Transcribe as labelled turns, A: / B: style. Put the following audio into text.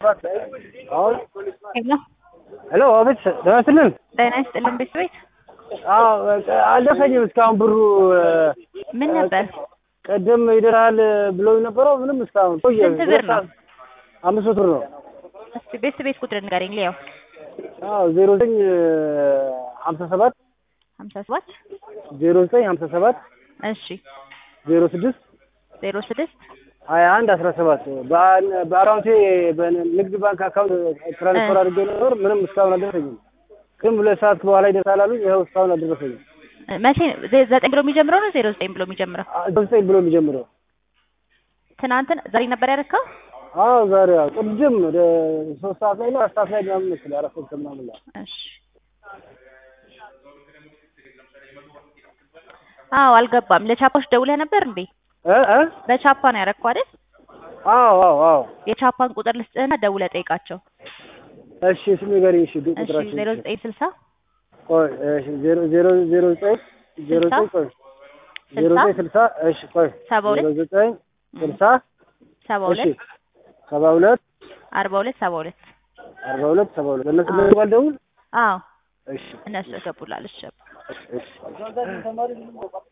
A: ሄሎ
B: ሄሎ አቤት ደህና ይስጥልን።
A: ጤና ይስጥልን ቤት ቤት
B: አዎ አልደረሰኝም እስካሁን ብሩ
A: ምን ነበር?
B: ቅድም ይደርሃል ብለው ነበረው ምንም እስካሁን ቆየ።
A: ስንት ብር ነው?
B: አምስት መቶ ብር ነው።
A: እስቲ ቤት ቤት ቁጥር ንገረኝ ሊያው
B: አዎ ዜሮ ዘጠኝ ሀምሳ ሰባት
A: ሀምሳ ሰባት
B: ዜሮ ዘጠኝ ሀምሳ ሰባት
A: እሺ
B: ዜሮ ስድስት
A: ዜሮ ስድስት
B: ሀያ አንድ አስራ ሰባት በአካውንቴ በንግድ ባንክ አካውንት ትራንስፈር አድርጌ ነበር። ምንም እስካሁን አልደረሰኝም። ግን ሁለት ሰዓት በኋላ ይደርሳል አሉኝ። ይኸው እስካሁን አልደረሰኝም።
A: መቼ ዘ- ዘጠኝ ብሎ የሚጀምረው ነው ዜሮ ዘጠኝ ብሎ የሚጀምረው?
B: ዘጠኝ ብሎ የሚጀምረው
A: ትናንትን ዛሬ ነበር ያደረከው?
B: አዎ ዛሬ ያው ቅድም ወደ ሶስት ሰዓት ላይ ነው አራት ሰዓት ላይ ምናምን መሰለኝ አራት ሰዓት ከምናምን ላይ
A: እሺ አዎ አልገባም። ለቻፓዎች ደውለህ ነበር እንዴ?
B: እ እ
A: በቻፓ ነው ያደረከው አይደል?
B: አዎ አዎ አዎ
A: የቻፓን ቁጥር ልስጥህና ደውለህ ጠይቃቸው።
B: እሺ እሱ ንገሪኝ። እሺ ዱ-
A: እሺ
B: ቁጥራችን
A: ዜሮ ዘጠኝ ስልሳ
B: ቆይ እሺ ዜሮ ዜሮ ዜሮ ዘጠኝ ዜሮ ዘጠኝ ቆይ ዜሮ ዘጠኝ ስልሳ እሺ ቆይ
A: ሰባ ሁለት
B: ዜሮ ዘጠኝ ስልሳ
A: ሰባ
B: እሺ
A: ሁለት
B: ሰባ ሁለት
A: አርባ ሁለት ሰባ ሁለት
B: አርባ ሁለት ሰባ ሁለት በእነሱ
A: አዎ።
B: በሚባል ደውል
A: አዎ
B: እሺ
A: እነሱ ያገቡላል። እሺ
B: እሺ